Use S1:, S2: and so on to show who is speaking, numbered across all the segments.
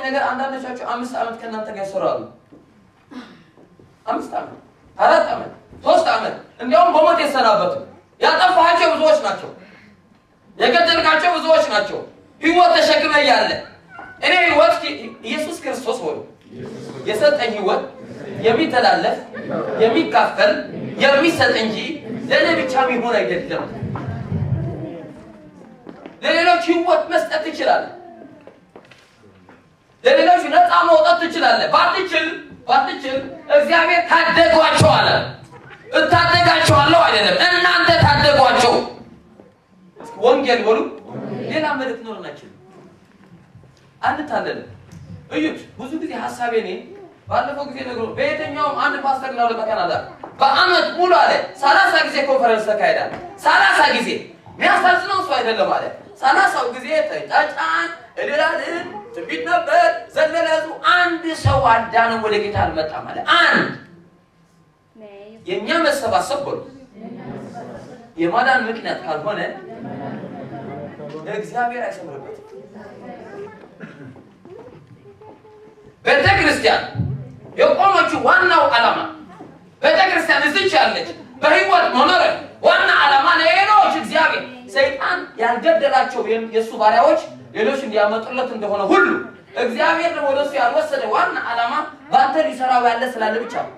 S1: ነገር አንዳንዶቻችሁ አምስት ዓመት ከእናንተ ጋር ይሰራሉ። አምስት ዓመት፣ አራት ዓመት፣ ሶስት ዓመት እንዲያውም በሞት የሰናበቱ ያጠፋሃቸው ብዙዎች ናቸው። የገደልካቸው ብዙዎች ናቸው። ህይወት ተሸክመ እያለ እኔ ህይወት ኢየሱስ ክርስቶስ ሆኖ የሰጠኝ ህይወት የሚተላለፍ የሚካፈል የሚሰጥ እንጂ ለእኔ ብቻ የሚሆን አይደለም። ለሌሎች ህይወት መስጠት ትችላለህ። ለሌሎች ነፃ መውጣት ትችላለህ። ባትችል ባትችል እግዚአብሔር ታደጓቸው አለ። እታደጋቸዋለሁ አይደለም፣ እናንተ ታደጓቸው። ወንጌል በሉ ሌላ መልእክት ኖረን አንችልም። አንታለልም። እዩት፣ ብዙ ጊዜ ሀሳቤ እኔ ባለፈው ጊዜ ነግሮ በየትኛውም አንድ ፓስተር ነው በካናዳ በአመት ሙሉ አለ ሰላሳ ጊዜ ኮንፈረንስ ተካሄዳል። ሰላሳ ጊዜ የሚያሳዝነው እሱ አይደለም አለ ሰላሳው ጊዜ ተጫጫን፣ እልላልን፣ ትንቢት ነበር፣ ዘለለ ህዝቡ። አንድ ሰው አዳነው ወደ ጌታ አልመጣም አለ። አንድ የእኛ መሰባሰብ በሉ የማዳን ምክንያት ካልሆነ እግዚአብሔር አይሰምርበትም። ቤተ ክርስቲያን የቆመችው ዋናው ዓላማ ቤተ ክርስቲያን እዚች ያለች በህይወት መኖር ዋና ዓላማ ሌሎች እግዚአብሔር ሰይጣን ያልገደላቸው የእሱ ባሪያዎች ሌሎች እንዲያመጡለት እንደሆነ ሁሉ እግዚአብሔር ደግሞ ወደ እሱ ያልወሰደ ዋና ዓላማ በአንተ ሊሰራው ያለ ስላለ ብቻ ነው።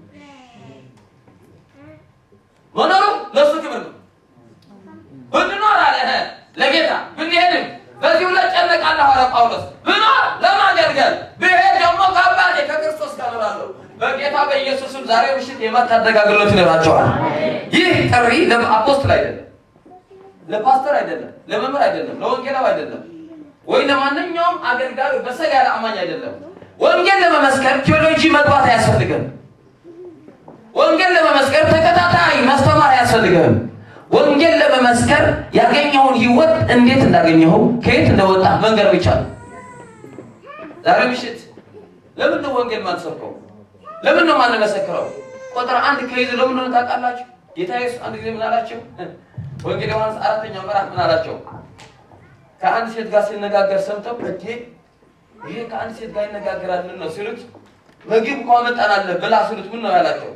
S1: መኖሩ ለእሱ ክብር ነው። ብንኖር አለ ለጌታ ብንሄድም በዚሁ ላይ ጨነቃለሁ አለ ጳውሎስ። ብኖር ለማገልገል ብሄድ ደግሞ ከአባቴ ከክርስቶስ ጋር እኖራለሁ። በጌታ በኢየሱስም ዛሬ ምሽት የማታደግ አገልግሎት ይኖራቸዋል። ይህ ጥሪ ለአፖስትል አይደለም፣ ለፓስተር አይደለም፣ ለመምህር አይደለም፣ ለወንጌላዊ አይደለም፣ ወይ ለማንኛውም አገልጋዩ በሰል ያለ አማኝ አይደለም። ወንጌል ለመመስከር ቴዎሎጂ መግባት አያስፈልግም። ወንጌል ለመመስከር ተከታታይ ማስተማር አያስፈልግም። ወንጌል ለመመስከር ያገኘውን ህይወት እንዴት እንዳገኘው ከየት እንደወጣ መንገር ብቻ ነው። ዛሬ ምሽት ለምን ነው ወንጌል ማንሰብከው? ለምን ነው ማንመሰክረው? ቁጥር አንድ ከይዝ ለምን ነው ታውቃላችሁ? ጌታ ኢየሱስ አንድ ጊዜ ምን አላቸው? ወንጌል ዮሐንስ አራተኛው ምዕራፍ ምን አላቸው? ከአንድ ሴት ጋር ሲነጋገር ሰምተው እቴ ይሄ ከአንድ ሴት ጋር ይነጋገራል ምን ነው ሲሉት ምግብ እኮ አመጣናለ ብላ ሲሉት ምን ነው ያላቸው?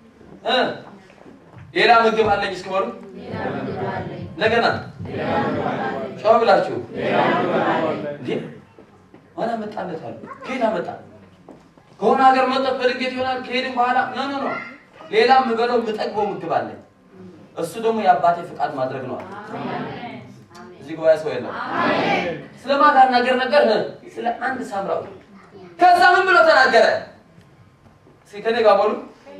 S1: ሌላ ምግብ አለኝ እስክበሉ እንደገና ጨው ብላችሁ እንዴ ማን አመጣለት አሉ። ከየት አመጣ? ከሆነ ሀገር መጠጥ በድንገት ይሆናል። ከሄድን በኋላ ኖ ኖ ኖ ሌላ የምበለው የምጠግበው ምግብ አለኝ። እሱ ደግሞ የአባቴ ፍቃድ ማድረግ ነው። እዚህ ጉባኤ ሰው የለም። ስለ ማን ነገር ነገር ስለ አንድ ሳምራዊ። ከዛ ምን ብሎ ተናገረ? እስኪ ከኔ ጋር በሉ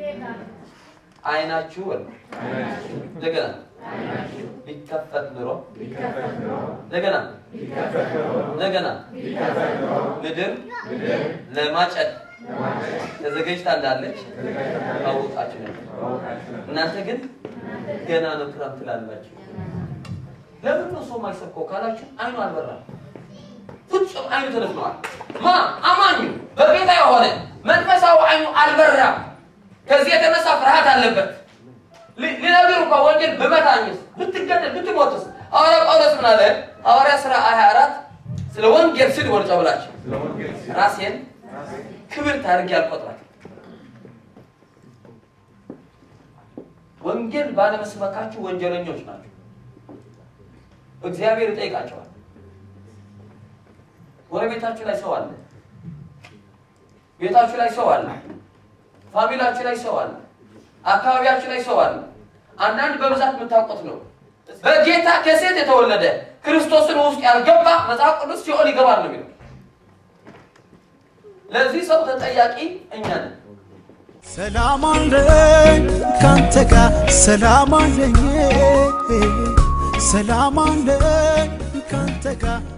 S1: አይናችሁ በሉ እንደገና ቢከፈት ኑሮ እንደገና እንደገና ምድር ለማጨድ ተዘጋጅታ እንዳለች አወቃችሁ ነበር። እናንተ ግን ገና ነው ክረምት ትላላችሁ። ለምን ነው ሰው ማይሰብከው ካላችሁ አይኑ አልበራም። ፍጹም አይኑ ተደፍነዋል። ማ አማኙ በጌታ የሆነ መንፈሳዊ አይኑ አልበራም። ከዚህ የተነሳ ፍርሃት አለበት። ሊነግሩ እንኳ ወንጌል ብመታኝስ ብትገደል ብትሞትስ? ሐዋርያ ጳውሎስ ምን አለ? ሐዋርያ ሥራ 24 ስለ ወንጌል ስል ወርጫ ብላችሁ ራሴን ክብር ታርጌ አልቆጥራል። ወንጌል ባለመስበካችሁ ወንጀለኞች ናቸው። እግዚአብሔር ይጠይቃቸዋል። ጎረቤታችሁ ላይ ሰው አለ፣ ቤታችሁ ላይ ሰው አለ፣ ፋሚላችሁ ላይ ሰው አለ፣ አካባቢያችሁ ላይ ሰው አለ። አንዳንድ በብዛት የምታውቁት ነው። በጌታ ከሴት የተወለደ ክርስቶስን ውስጥ ያልገባ መጽሐፍ ቅዱስ ሲኦል ይገባል ነው የሚለው። ለዚህ ሰው ተጠያቂ እኛ ነን።
S2: ሰላም አለኝ ካንተ ጋር ሰላም አለኝ ሰላም አለኝ ካንተ ጋር